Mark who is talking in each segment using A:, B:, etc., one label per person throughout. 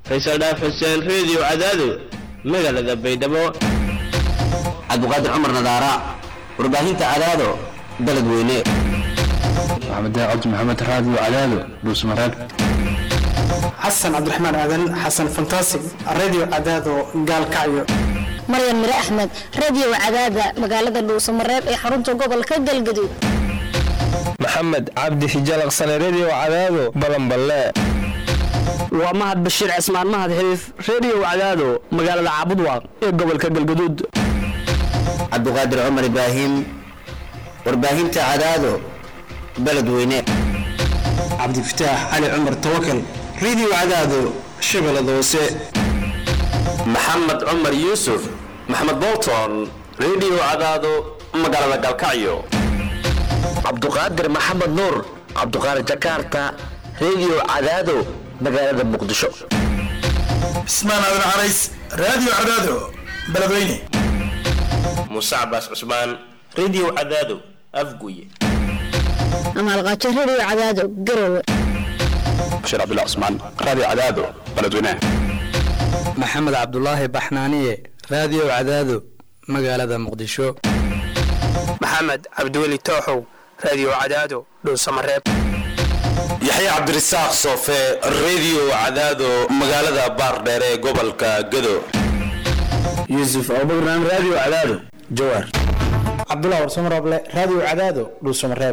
A: faysal dhaaf xuseen reediyo cadaado magaalada baydhabo
B: cabdiqaadir cumar nadaara warbaahinta cadaado dalad weyne
C: maxamed cabdi maxamed raadiyo cadaado dhuusmareeb
D: xasan cabdiraxmaan aadan xasan fantasig radio cadaado gaalkacyo
E: maryan mire axmed radio cadaada magaalada dhuusamareeb ee xarunta gobolka galgaduud
F: maxamed cabdi hijalaqsane redio cadaado balanballe
G: waa mahad bashiir cismaan mahad xiriif redio cadaado magaalada caabudwaaq ee gobolka galgaduud
B: cabdiqaadir cumar ibraahim warbaahinta cadaado baled weyne
D: cabdifataax cali cumar tawakal radio cadaado shabeellada hoose
H: maxamed cumar yuusuf maxamed bolton redio cadaado magaalada galkacyo
I: cabduqaadir maxamed nuur cabduqaadir jakarta redio cadaado magaalada muqdisho
J: cismaan aadan carays radio cadaado beledweyne
A: muuse cabaas cusmaan redio cadaado afguye
E: amaalqaajo radio cadaado garowe
C: bashiir cabdullah cusmaan radio cadaado beledweyne
K: maxamed cabdulaahi baxnaaniye radio cadaado magaalada muqdisho
L: maxamed cabdiweli tooxow radio cadaado dhuusamareeb
H: yaxye cabdirasaaq soofe redio cadaado magaalada baardheer ee gobolka gado
B: yuusuf abubakran radio cadaado jawaar
D: cabdullah warsamarooble radio cadaado dhuusamareeb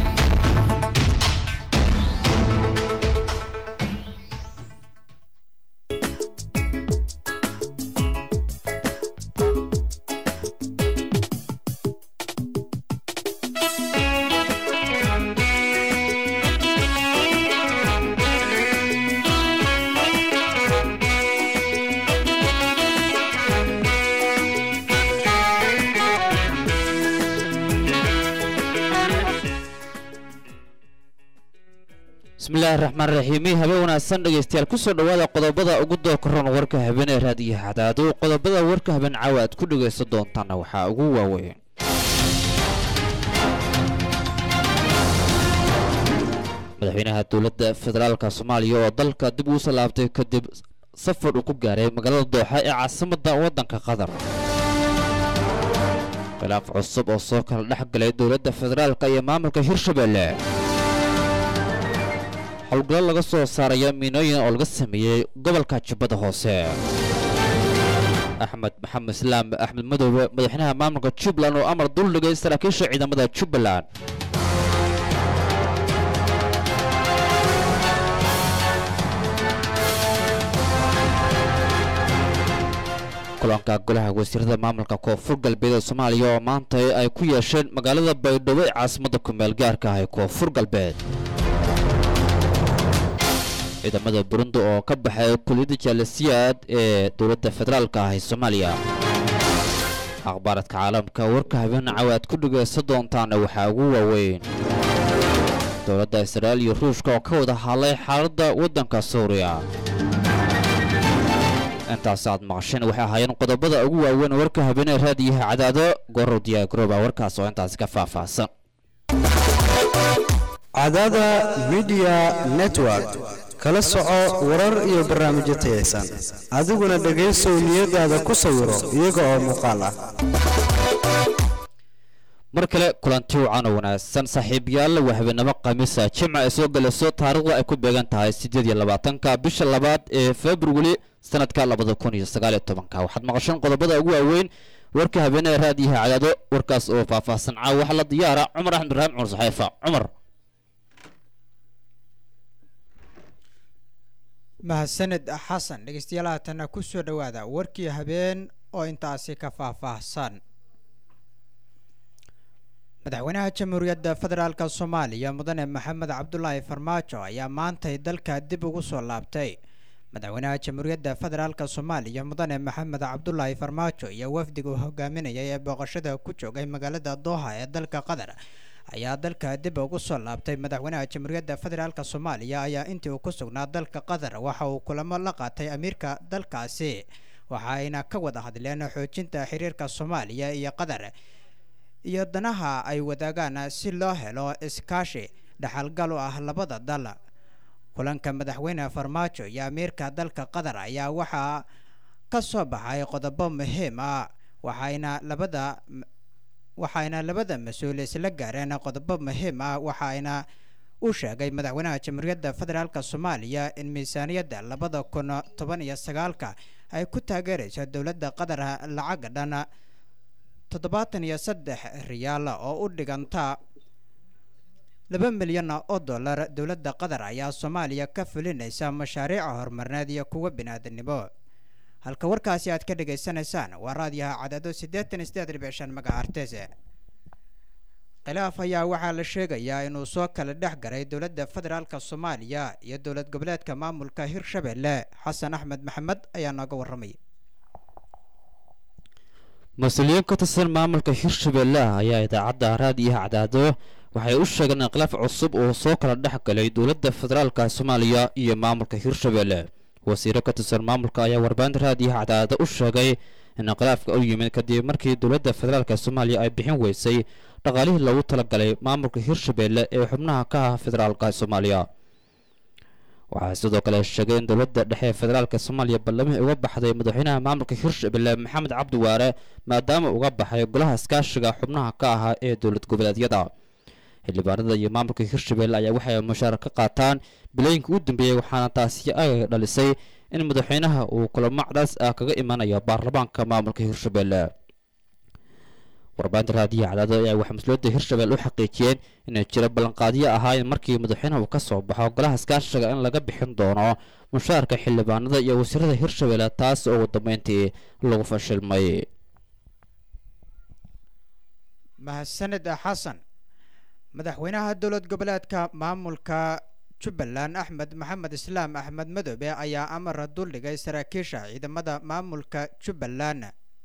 M: bismillahi raxmaan raxiimi habeen wanaagsan dhegaystayaal kusoo dhowaada qodobada ugu dookaroon warka habeen ee raadiyo xadaado qodobada warka habeen caawa aad ku dhegaysan doontaana waxaa ugu waaweyn madaxweynaha dowladda federaalka soomaaliya oo dalka dib ugu salaabtay kadib safar uu ku gaaray magaalada dooxa ee caasimadda waddanka qatar khilaaf cusub oo soo kala dhex galay dowladda federaalka iyo maamulka hirshabelle howlgallo laga soo saaraya miinooyin oo laga sameeyey gobolka jubbada hoose axmed maxamed islaam axmed madoobe madaxweynaha maamulka jubbaland oo amar duldhigay saraakiisha ciidamada jubbaland kulanka golaha wasiirada maamulka koonfur galbeed ee soomaaliya oo maanta ay ku yeesheen magaalada baydhabo ee caasimadda kumeel gaarka ah ee koonfur galbeed ciidamada burundi oo ka baxay kuliyadda jaalasiyaad ee dowladda federaalka ah ee soomaaliya akhbaaradka caalamka warka habeen cawa aad ku dhegaysan doontaana waxaa ugu waaweyn dowladda israa'iil iyo ruushka oo ka wada hadlay xaaladda waddanka suuriya intaas aad maqasheen waxay ahaayeen qodobada ugu waaweyn warka habeenee raadiyaha cadaado gorow diyaargarooba warkaas oo intaasi ka faahfaahsan
N: cadaada midiya network kala soco warar iyo barnaamijyo tayaysan adiguna dhegaysow niyadaada ku sawiro iyaga oo muuqaal ah
M: mar kale kulanti wacan oo wanaagsan saaxiibayaal waa habeenimo khamiisa jimca ay soo galayso taariikhda ay ku beegan tahay siddeed iyo labaatanka bisha labaad ee februari sanadka labada kun iyo sagaaliyo tobanka waxaad maqasheen qodobada ugu waaweyn warka habeenada raadiyaha cadaado warkaas oo faahfaahsan caawa waxaa la diyaara cumar axmed ibraahim cumar saxeefa cumar
O: mahadsaned xasan dhegeystayaal haatanna ku soo dhowaada warkii habeen oo intaasi ka faahfaahsan madaxweynaha jamhuuriyadda federaalk soomaaliya mudane maxamed cabdulaahi farmaajo ayaa maantay dalka dib ugu soo laabtay madaxweynaha jamhuuriyadda federaalk soomaaliya mudane maxamed cabdulaahi farmaajo iyo wafdiga uu hogaaminayay ee booqashada ku joogay magaalada dooha ee dalka qatar ayaa dalka dib ugu soo laabtay madaxweynaha jamhuuriyadda federaalk soomaaliya ayaa intii uu ku sugnaa dalka qatar waxa uu kulamo la qaatay amiirka dalkaasi waxa ayna ka wada hadleen xoojinta xiriirka soomaaliya iyo qatar iyo danaha ay wadaagaan si loo helo iskaashi dhaxalgal u ah labada dal kulanka madaxweyne farmaajo iyo amiirka dalka qatar ayaa waxaa ka soo baxay qodobo muhiim ah waxayna labada waxayna labada mas-uul isla gaareen qodobo muhiim ah waxayna uu sheegay madaxweynaha jamhuuriyadda federaalk soomaaliya in miisaaniyadda labada kun toban iyo sagaalka ay ku taageerayso dowladda qatar lacag dhan toddobaatan iyo saddex riyaal oo u dhiganta laba milyan oo dollar dowladda qatar ayaa soomaaliya ka fulinaysa mashaariica horumarineed iyo kuwa biniaadanimo halka warkaasi aad ka dhagaysanaysaan waa raadiyaha cadado siddeetan iyo siddeed dhibic shan magacartes khilaaf ayaa waxaa la sheegayaa inuu soo kala dhex garay dowladda federaalk soomaaliya iyo dowlad goboleedka maamulka hirshabelle xasan axmed maxamed ayaa nooga warramay
M: mas-uuliyiin ka tirsan maamulka hirshabelle ayaa idaacadda raadiyaha cadaado waxay u sheegeen in khilaaf cusub uu soo kala dhex galay dowladda federaalka soomaaliya iyo maamulka hirshabelle wasiiro ka tirsan maamulka ayaa warbaahinta raadiyaha cadaado u sheegay in khilaafka u yimid kadib markii dowladda federaalk soomaaliya ay bixin weysay dhaqaalihii loogu talagalay maamulka hirshabelle ee xubnaha ka ah federaalka soomaaliya waxaa sidoo kale sheegay in dowladda dhexe ee federaalka soomaaliya ballamihii uga baxday madaxweynaha maamulka hirshabelle maxamed cabdi waare maadaama uga baxay golaha iskaashiga xubnaha ka ahaa ee dowlad goboleedyada xildhibaanada iyo maamulka hirshabelle ayaa waxay mushaar ka qaataan bilooyinka u dambeeyey waxaana taasi ay dhalisay in madaxweynaha uu kulamo cadaas ah kaga imanayo baarlamaanka maamulka hirshabelle warbaahinta raadiyaha cadaado ayaa waxay mas-uuliyadda hirshabelle u xaqiijiyeen inay jiro ballanqaadyo ahaayeen markii madaxweynaha uu ka soo baxo golaha iskaashiga in laga bixin doono mushaarka xildhibaanada iyo wasiirada hirshabelle taas oo ugu dambeyntii lagu fashilmay
O: mahadsanid xasan madaxweynaha dowlad goboleedka maamulka jubbaland axmed maxamed islaam axmed madoobe ayaa amar duldhigay saraakiisha ciidamada maamulka jubbaland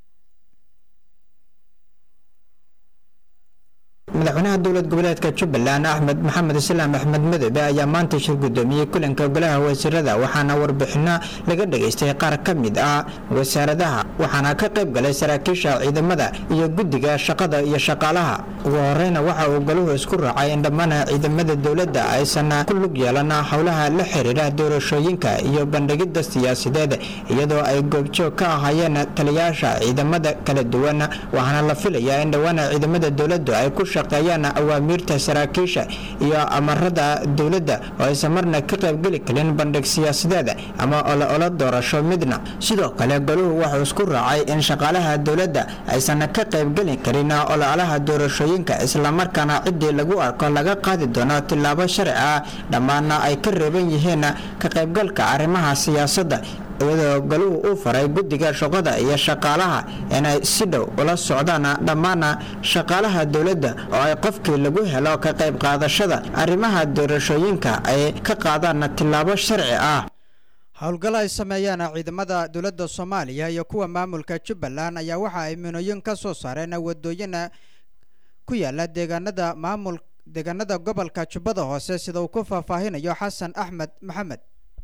O: madaxweynaha dowlad goboleedka jubbaland axmed maxamed islaam axmed madoobe ayaa maanta shir guddoomiyey kulanka golaha wasiirada waxaana warbixino laga dhageystay qaar ka mid ah wasaaradaha waxaana ka qayb galay saraakiisha ciidamada iyo guddiga shaqada iyo shaqaalaha ugu horeyna waxa uu golahu isku raacay in dhammaan ciidamada dowladda aysan ku lug yeelan howlaha la xiriira doorashooyinka iyo bandhigidda siyaasadeed iyadoo ay goobjoog ka ahaayeen taliyaasha ciidamada kala duwan waxaana la filayaa in dhowaan ciidamada dowladdu ay ku shaqeeyaan awaamiirta saraakiisha iyo amarada dowladda oo aysan marna ka qaybgeli karin bandhig siyaasadeed ama olo-olo doorasho midna sidoo kale goluhu wuxuu isku raacay in shaqaalaha dowladda aysan ka qaybgeli karin ololaha doorashooyinka islamarkaana ciddii lagu arko laga qaadi doono tillaabo sharci ah dhammaanna ay ka reeban yihiin ka qaybgalka arrimaha siyaasadda iyadoo galuhu uu faray guddiga shaqada iyo shaqaalaha inay si dhow ula socdaan dhammaan shaqaalaha dowladda oo ay qofkii lagu helo ka qayb qaadashada arrimaha doorashooyinka ay ka qaadaan tillaabo sharci ah howlgal ay sameeyeen ciidamada dowladda soomaaliya iyo kuwa maamulka jubbaland ayaa waxa ay minooyin ka soo saareen wadooyin ku yaala deegaanada maamul deegaanada gobolka jubbada hoose sida uu ku faahfaahinayo xasan axmed maxamed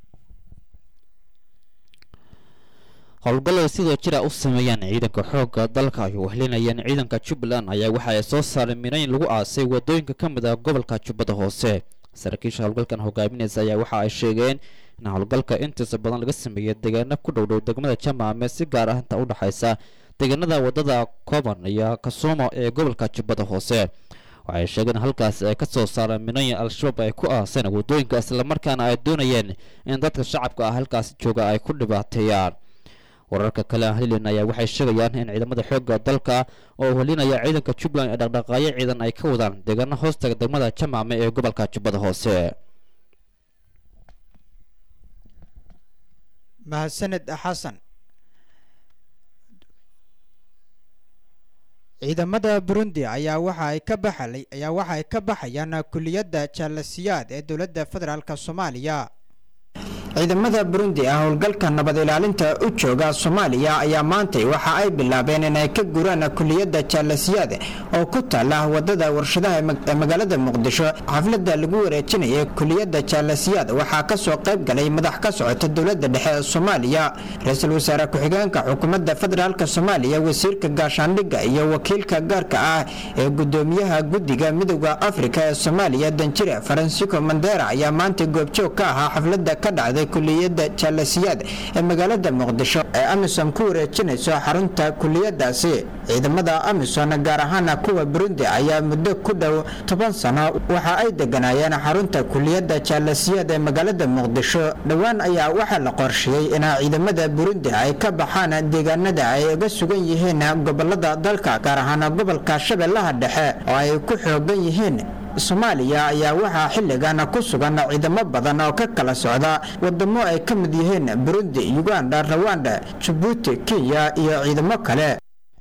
M: howlgallada sidoo jira u sameeyaan ciidanka xoogga dalka ay wehlinayaan ciidanka jubbaland ayaa waxa ay soo saareen minayn lagu aasay wadooyinka ka mid ah gobolka jubbada hoose saraakiisha howlgalkan hogaaminaysa ayaa waxa ay sheegeen in howlgalka intiisa badan laga sameeyay deegaano ku dhowdhow degmada jamaame si gaar ah inta u dhexaysa deegaanada wadada koban iyo kasuumo ee gobolka jubbada hoose waxay sheegeen halkaas ay ka soo saareen minooyin al-shabaab ay ku aaseen wadooyinka islamarkaana ay doonayeen in dadka shacabka ah halkaasi jooga ay ku dhibaateeyaan wararka kale aan helin ayaa waxay sheegayaan in ciidamada xoogga dalka oo helinaya ciidanka jubbaland ee dhaqdhaqaaqyo ciidan ay ka wadaan deegaano hoostaga degmada jamaame ee gobolka jubbada hoose
O: mahadsanid xasan ciidamada burundi ayaa waxa ay ka baxalay ayaa waxa ay ka baxayaan kuliyadda jaalasiyaad ee dowladda federaalk soomaaliya ciidamada burundi ah howlgalka nabad ilaalinta u jooga soomaaliya ayaa maantay waxa ay bilaabeen inay ka guraan kuliyadda jaalasiyaad oo ku taala wadada warshadaha ee magaalada muqdisho xaflada lagu wareejinayay kuliyadda jaalasiyaad waxaa kasoo qayb galay madax ka socota dowlada dhexe ee soomaaliya ra-iisul wasaare ku-xigeenka xukuumadda federaalk soomaaliya wasiirka gaashaandhigga iyo wakiilka gaarka ah ee gudoomiyaha guddiga midooda afrika ee soomaaliya danjire faransico mandera ayaa maanta goobjoog ka ahaa xaflada ka dhacday kuliyadda jaalasiyaad ee magaalada muqdisho ee amisom ku wareejinayso xarunta kuliyadaasi ciidamada amisom gaar ahaana kuwa burundi ayaa muddo ku dhow toban sano waxa ay deganaayeen xarunta kuliyadda jaalasiyaad ee magaalada muqdisho dhowaan ayaa waxaa la qorsheeyey in ciidamada burundi ay ka baxaan deegaanada ay uga sugan yihiin gobolada dalka gaar ahaan gobolka shabeellaha dhexe oo ay ku xoogan yihiin soomaaliya ayaa waxaa xilligan ku sugan ciidamo badan oo ka kala socda wadamo ay ka mid yihiin burundi uganda rawanda jabuuti kenya iyo ciidamo kale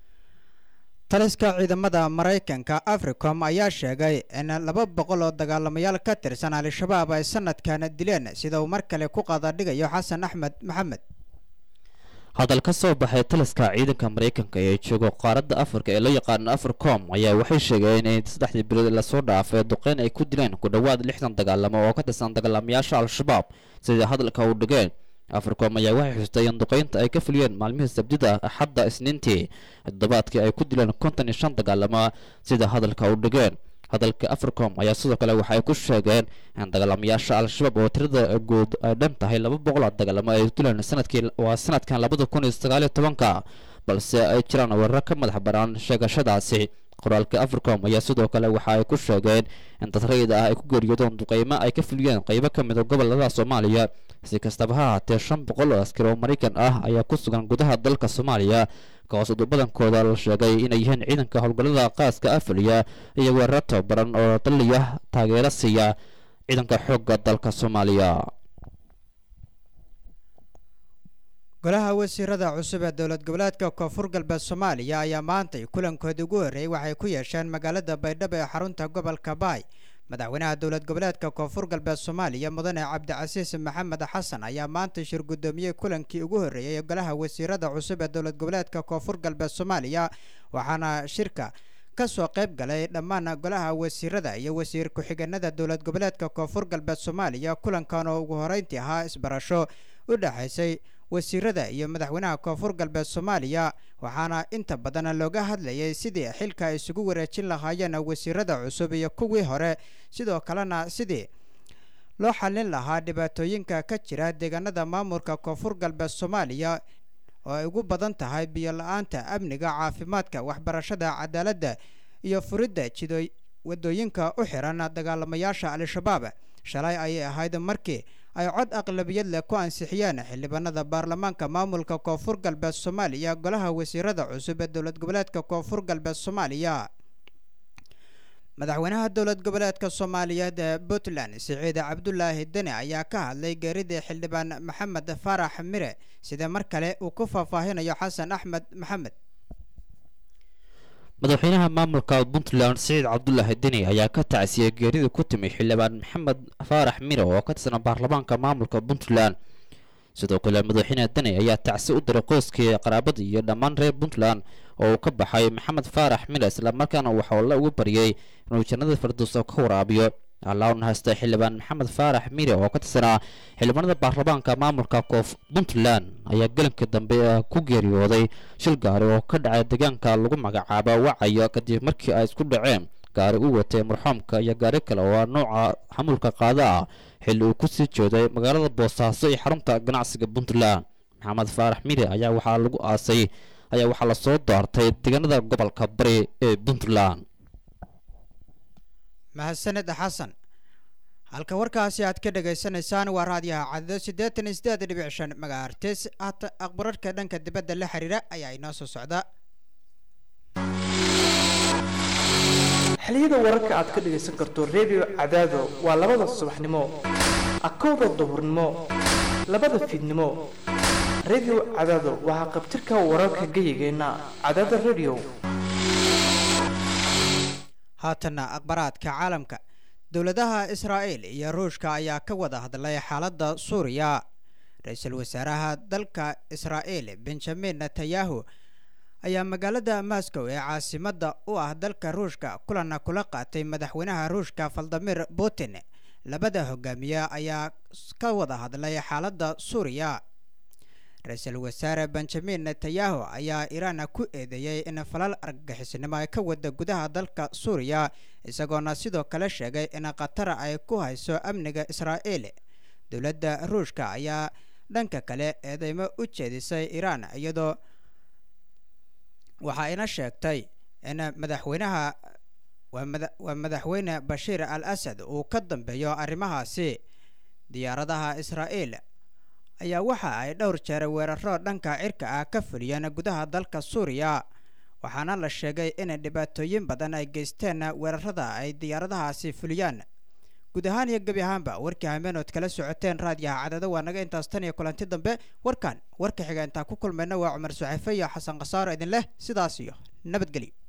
O: taliska ciidamada maraykanka africom ayaa sheegay in laba boqol oo dagaalamayaal ka tirsan al-shabaab ay sanadkan dileen sida uu mar kale ku qaadadhigayo xasan axmed maxamed
M: hadal ka soo baxay taliska ciidanka maraykanka ee jooga qaaradda afrika ee loo yaqaano africom ayaa waxay sheegeen in saddexdii bilood lasoo dhaafay duqeyn ay ku dileen ku dhowaad lixdan dagaalamo oo ka tirsan dagaalamayaasha al-shabaab sida hadalka u dhigeen africom ayaa waxay xustay in duqeynta ay ka fuliyeen maalmihii sabdida axadda isniintii toddobaadkii ay ku dileen konton iyo shan dagaalamo sida hadalka u dhigeen hadalka africom ayaa sidoo kale waxa ay ku sheegeen in dagaalamayaasha al-shabaab oo tirada guud ay dhan tahay laba boqol dagaalamo ay dileen sanadkii waa sanadkan labada kun iyo sagaaliyo tobanka balse ay jiraan weerar ka madax banaan sheegashadaasi qoraalka africom ayaa sidoo kale waxa ay ku sheegeen in dad rayid ah ay ku geeriyoodeen duqeymo ay ka fuliyeen qeybo ka mid a gobolada soomaaliya si kastaba ha haatee shan boqol oo askari oo maraykan ah ayaa ku sugan gudaha dalka soomaaliya kahoos badankooda la sheegay inay yihiin ciidanka howlgallada qaaska afaliya iyo weerar tababaran oo daliya taageero siiya ciidanka xoogga dalka soomaaliya
O: golaha wasiirada cusub ee dowlad goboleedka koonfur galbeed soomaaliya ayaa maantay kulankoodii ugu horreeyey waxay ku yeesheen magaalada baydhabo ee xarunta gobolka baay madaxweynaha dowlad goboleedka koonfur galbeed soomaaliya mudane cabdicasiis maxamed xasan ayaa maanta shir guddoomiyey kulankii ugu horreeyey ee golaha wasiirada cusub ee dowlad goboleedka koonfur galbeed soomaaliya waxaana shirka ka soo qayb galay dhammaan golaha wasiirada iyo wasiir ku-xigeenada dowlad goboleedka koonfur galbeed soomaaliya kulankan oo ugu horeyntii ahaa isbarasho u dhexaysay wasiirada iyo madaxweynaha koonfur galbeed soomaaliya waxaana inta badan looga hadlayay sidii xilka ay isugu wareejin lahaayeen wasiirada cusub iyo kuwii hore sidoo kalena sidii loo xallin lahaa dhibaatooyinka ka jira deegaanada maamulka koonfur galbeed soomaaliya oo ay ugu badan tahay biyo la-aanta amniga caafimaadka waxbarashada cadaaladda iyo furidda jido wadooyinka u xiran dagaalamayaasha al-shabaab shalay ayay ahayd markii ay cod aqlabiyad leh ku ansixiyeen xildhibaanada baarlamaanka maamulka koonfur galbeed soomaaliya golaha wasiirada cusub ee dowlad goboleedka koonfur galbeed soomaaliya madaxweynaha dowlad goboleedka soomaaliyeed ee puntland siciid cabdulaahi deni ayaa ka hadlay geeridii xildhibaan maxamed faarax mire sida mar kale uu ku faahfaahinayo xasan axmed maxamed
M: madaxweynaha maamulka puntland siciid cabdulaahi deni ayaa ka tacsiyey geeridii ku timi xildhibaan maxamed faarax mire oo ka tirsan baarlamaanka maamulka puntland sidoo kale madaxweyne deni ayaa tacsi u diray qoyskii qaraabada iyo dhammaan reer puntland oo uu ka baxay maxamed faarax mire islamarkaana waxaa la ugu baryay inuu jannada firdowsa ka waraabiyo allauna haysta xildhibaan maxamed faarax mire oo ka tirsanaa xildhibaanada baarlamaanka maamulka koof puntland ayaa gelinka dambe ku geeriyooday shil gaari oo ka dhacay deegaanka lagu magacaabo wacayo kadib markii ay isku dhaceen gaari u watay marxuumka iyo gaari kale oo nooca xamuulka qaada ah xilli uu ku sii jeeday magaalada boosaaso iyo xarunta ganacsiga puntland maxamed faarax mire ayaa waxaa lagu aasay ayaa waxaa lasoo doortay deegaanada gobolka bari ee puntland
O: mahadsaned xasan halka warkaasi aad ka dhagaysanaysaan waa raadiyaha cadado siddeetan iyo siddeed dhibic shan magaartis hata aqbararka dhanka dibadda la xiriira ayaa inoo soo socda
P: xiliyada wararka aad ka dhagaysan karto redio cadaado waa labada subaxnimo akowda duhurnimo labada fiidnimo redio cadaado waxaa qabtirka wararka geyigeenna cadaada redio
O: haatanna aqbaraadka caalamka dowladaha israa'iil iyo ruushka ayaa ka wada hadlay xaaladda suuriya ra-iisul wasaaraha dalka israa'iil benjamin netanyahu ayaa magaalada moscow ee caasimadda u ah dalka ruushka kulana kula qaatay madaxweynaha ruushka valdimir putin labada hogaamiye ayaa ka wada hadlay xaaladda suuriya ra-iisul wasaare benjamin netanyahu ayaa iiraan ku eedeeyey in falal argagixisnimo ay ka wada gudaha dalka suuriya isagoona sidoo kale sheegay in qatar ay ku hayso amniga israa'iil dowladda ruushka ayaa dhanka kale eedeymo u jeedisay iiraan iyadoo waxa ayna sheegtay in madaxweynaha waa madaxweyne bashiir al asad uu ka dambeeyo arrimahaasi diyaaradaha israa'iil ayaa waxa ay dhowr jeer weeraro dhanka cirka ah ka fuliyeen gudaha dalka suuriya waxaana la sheegay in dhibaatooyin badan ay geysteen weerarada ay diyaaradahaasi fuliyaan guud ahaan iyo gebi ahaanba warkii hameenood kala socoteen raadiyaha cadada waa naga intaas tan iyo kulanti dambe warkan warka xiga intaan ku kulmayna waa cumar suxefe iyo xasan khasaaro idin leh sidaas iyo nabadgelyo